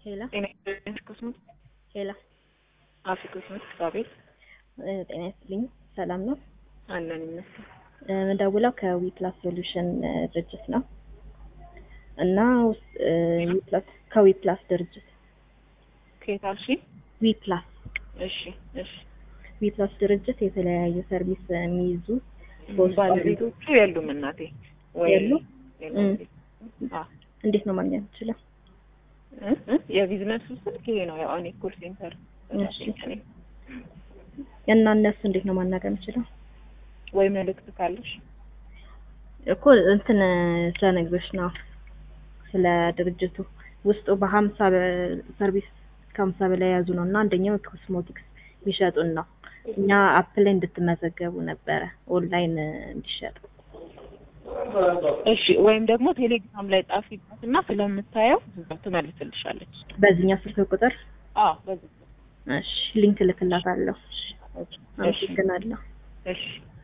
ሄላ ጤና ይስጥልኝ ኮስሞት ሄላ አፊ ኮስሞት አቤት እ ጤና ይስጥልኝ ሰላም ነው። አለን ይመስል እ ምደውለው ከዊፕላስ ሶሉሽን እ ድርጅት ነው እና ውስ- እ ዊፕላስ ከዊፕላስ ድርጅት ከየት አልሽ? ዊፕላስ እሺ እሺ ዊፕላስ ድርጅት የተለያዩ ሰርቪስ የሚይዙ ባለቤቶቹ የሉም እናቴ ወይ የሉም? የሉም። አ እንዴት ነው ማግኘት የምችለው? እ እ የቢዝነሱ ስልክ ይሄ ነው። ያው እኔ ኮል ሴንተር እሺ። እና እነሱ እንዴት ነው ማናገር የምችለው? ወይ መልእክት ካለሽ እኮ እንትን ስለነግሮች ነው ስለ ድርጅቱ ውስጡ በሀምሳ ሰርቪስ ከሀምሳ በላይ የያዙ ነው እና አንደኛው ኮስሞቲክስ የሚሸጡን ነው። እኛ አፕ ላይ እንድትመዘገቡ ነበረ ኦንላይን እንዲሸጥ። እሺ። ወይም ደግሞ ቴሌግራም ላይ ጻፊበት እና ስለምታየው እዛው ትመልስልሻለች። በዚህኛው ስልክ ቁጥር አዎ በዚህ እሺ ሊንክ እልክላታለሁ። እሺ አመሰግናለሁ። እሺ